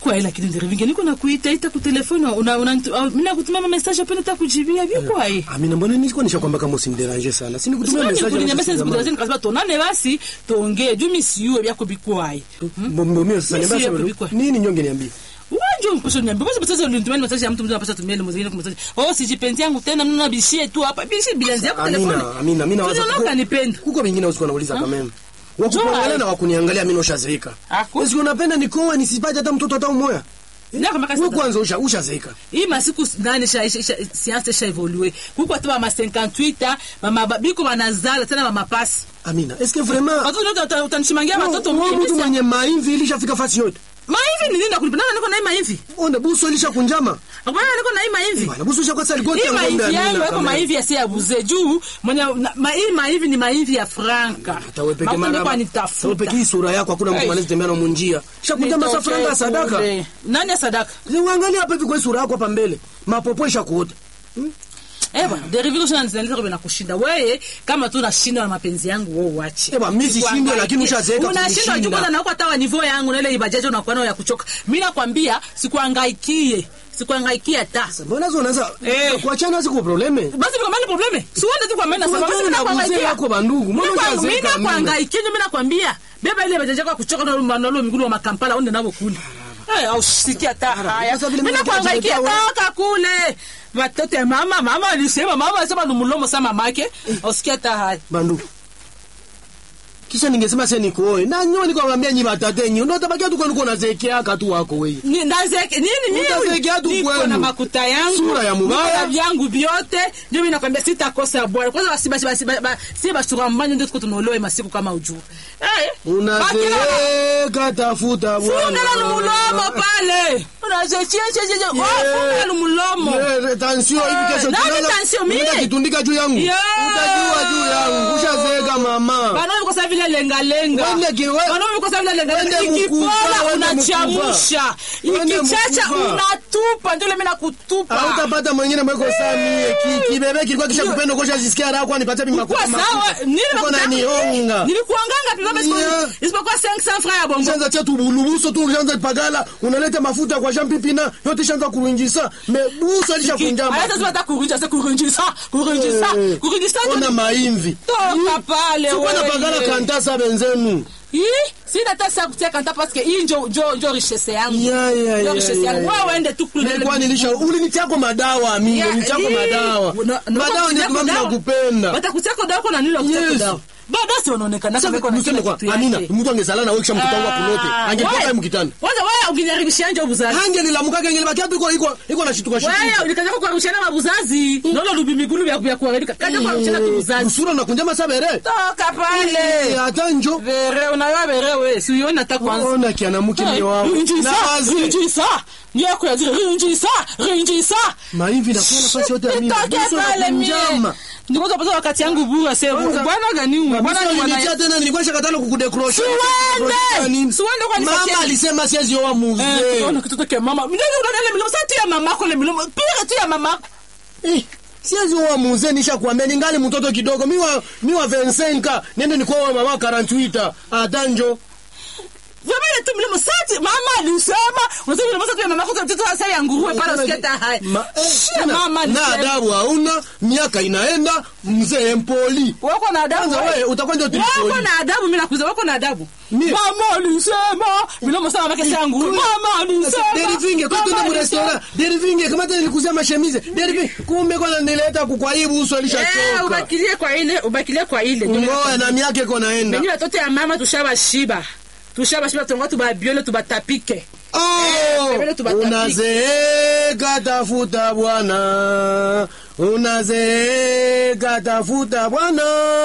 bikwa lakini ndirivinge niko nakuita ita ku telefone una una au- mimi nakutuma ma message apenda takujibia bikwa eh Amina, mbona nilikuwa nishakwambia kama usimderange sana. Si nikutumia Sikuwa message. nikulinyambia ya sasa message nikutazeni kasema tonane basi tuongee juu mimi siyuwe byako bikwaye Mbona mimi sasa Mimi niambia siyo sasa kubikwa. nini nyonge niambie. Wanje mpasho niambia basi basi ulinitumia message ya mtu mmoja anapaswa tumia mwingine kwa message oh sijipenzi yangu tena mimi bishie tu hapa bishie bilanzi yako telefone Amina, Amina, mimi nawaza Tunaona kanipenda Kuko vingine usikuwa nauliza kama mimi. Wakuangalia Joy. na wakuniangalia mimi noshazeeka. Aku- Wewe unapenda nikoa nisipate hata mtoto hata mmoja. Ndio kama Wewe kasa kwanza usha ushazeeka. hii masiku nane sha sha- sha- science sha evolue kuko tu ma 58 mama ba- biko banazala tena mama pasi Amina, est-ce que vraiment watoto wote utanishimangia watoto Wewe mingi mtu bisa mwenye maimvi ilishafika fasi yote. maivi ni nini nakulipa nani niko na hii maivi Onda buso ilishakunjama. bwana niko na hii maivi Bwana buso ishakuwa sasa ligoti hii ya ng'ombe maivi Amina. yangu yako kama. maivi ya sia buze juu mwenye na- ma, hii maivi ni maivi ya franka Hata wewe peke Makundi mara. kwa Wewe nitafuta peke hii sura yako hakuna mtu Hey. anaweza tembea na munjia. Shakunjama sasa franga ya sadaka. Kule. nani ya sadaka Uangalia hapa hivi kwa hii sura yako hapa mbele. Mapopo ishakuota. Eh bwana, derivigo sana zinaleta kwa nakushinda. Wewe kama tu unashinda na mapenzi yangu wewe uache. Eh bwana, mimi sishinde, lakini ushazeeka Unashinda kunishinda. juu kwanza na huko hata wa niveau yangu na ile ibajaji unakuwa nayo ya kuchoka. Mimi nakwambia sikuhangaikie. Sikuhangaikia hata. Mbona zo unaanza Eh. kuachana siku probleme? Basi kwa maana probleme. Si uende tu kwa maana Kwa sababu nini mimi na mzee nakwambia. wako bandugu? Mbona Mimi ushazeeka Amina? nakwangaikia mimi nakwambia. Beba ile ibajaji yako ya kuchoka na manalo migulu wa makampala uende nabo kule. Eh, au sikia hata haya. sasa vile Mimi mimi nakwangaikia nakuja toka kule. Watoto ya mama, mama alisema, mama alisema ni mlomo sama mamake. Usikia hata haya. Bandugu. Kisha ningesema sasa nikuoe. Na nyoni kwa mwambia nyi batate nyi. Ndio tabakia tu kwa niko nazekea katu wako wewe. Ni- ndazeke nini mimi Utazekea tu niko kwenu. na makuta yangu Sura ya mubaya. niko na vyangu vyote ndio mimi nakwambia sitakosa bwana kwanza basi basi basi basi si basura mbanyo ndio tuko tunaolewa masiku kama ujue eh Unazeeka tafuta funga bwana. la mulomo pale unazechia cheche oh funga la mulomo Yeah, tansio hivi Eh, kesho nani tunaanza- tansio? Mie? unaenda kitundika juu yangu. Yeah. Utajua juu yangu. Ushazeeka mama. bana kwa sababu vile lenga lenga Wende kiwe- bana kwa sababu vile lenga lenga Wende ikipola mkufa, wende unachamusha mkufa. Wende ikichacha mkufa. unatupa ndio mimi nakutupa Hautapata mwingine mweko saa mie. Ki- Kibebe kilikuwa kisha kupenda kosha jisikia raha kwa nipate mimi Kwa makuta. sawa, nini Uko makuta na yako? nionga. Nilikuanganga tu kama siku Yeah. isipokuwa 500 francs ya bongo. Shanza chetu bulubuso tu shanza pagala unaleta mafuta kwa Jean Pipina yote shanza kurunjisa me buso alishakunjama. Hata sasa kurunja sasa kurunjisa, kurunjisa, Eh. kurunjisa. Ona maimvi. Toka pale Sikuwa wewe. napagala kantasa benzenu. Hii sina hata saa kutia kanta parce que hii njo njo njo richesse yangu. Ya, ya, Njo ya, richesse ya, yangu. ya. Wewe uende tu kule. Nilikuwa nilisha ulinitiako madawa mimi, Yeah, nitiako hii. madawa. Na- na- Madawa ndio watakutia mimi dawa. nakupenda. Watakutia dawa kuna nini wakutia Yes. dawa? Bado si wanaonekana Sasa kama kuna niseme kila kwa kitu Amina, yake. mtu angezala na wewe kisha mtoto wangu akulote. Ah, Angetoka wewe- hiyo mkitani. Kwanza wewe ungeniharibishia nje ubuzazi. Hange nilamuka kenge libaki iko iko iko na shituka shituka. Wewe ulikaza kwa kurushana mabuzazi. Nolo lubi migulu vya vya kuharibika. Kaja kwa kurushana tu buzazi. Usura na kunjama sabere. Toka pale. Eh, hata njo. Vere unayo vere wewe. Si uone hata kwanza. Ona kiana mke mimi wangu. Rinjisa, wazi. rinjisa. Ndio kwa zile rinjisa, rinjisa. Maimvi na kwa nafasi yote ya mimi. Nitoke Buso na pale mie. kunjama. Ndiko zapata wakati yangu bure sasa. Kwanza- Bwana gani huyu? Bwana Bwana ni mwana. nilitia tena nilikuwa shakatana kukudekrosha. Siwende. Siwende kwa nipatie. Mama alisema siwezi oa Eh, mzee. tunaona kitoto kia mama. Mimi ndio unaona ile milomo sasa tu ya mamako ile milomo. Pira tu ya mamako. Eh, siwezi oa mzee nishakwambia ningali mtoto kidogo. Mimi wa mimi wa 25 nende nikuoa mama 48. Hata njo. Vile tu milomo sasa mama alisema. Unasema milomo sasa tu ya mamako mtoto sasa ya nguruwe pale usiketa hai. Ma- eh, Shia tena, mama na alisema. adabu hauna, miaka inaenda, mzee mpoli. Wako na adabu. Kwanza wewe utakuwa ndio Wako tulipoli. na adabu, mimi nakuuliza, wako na adabu. Mie- Mama alisema, milomo sana mamake yangu. Mama alisema. Derivinge kwa mama tuende mu alisema. restaurant. Derivinge kama tena nilikuzia mashemize. Derivinge kumbe kwa nileta kukwaibu uso Eh, alishachoka. ubakilie kwa ile, ubakilie kwa ile. Ngoa na miaka iko naenda. Benyi watoto ya mama tushabashiba. Tushabashiba tunga tubabiole tubatapike. Oh, Sebele tubatapike. unazeeka tafuta bwana, unazeeka tafuta bwana.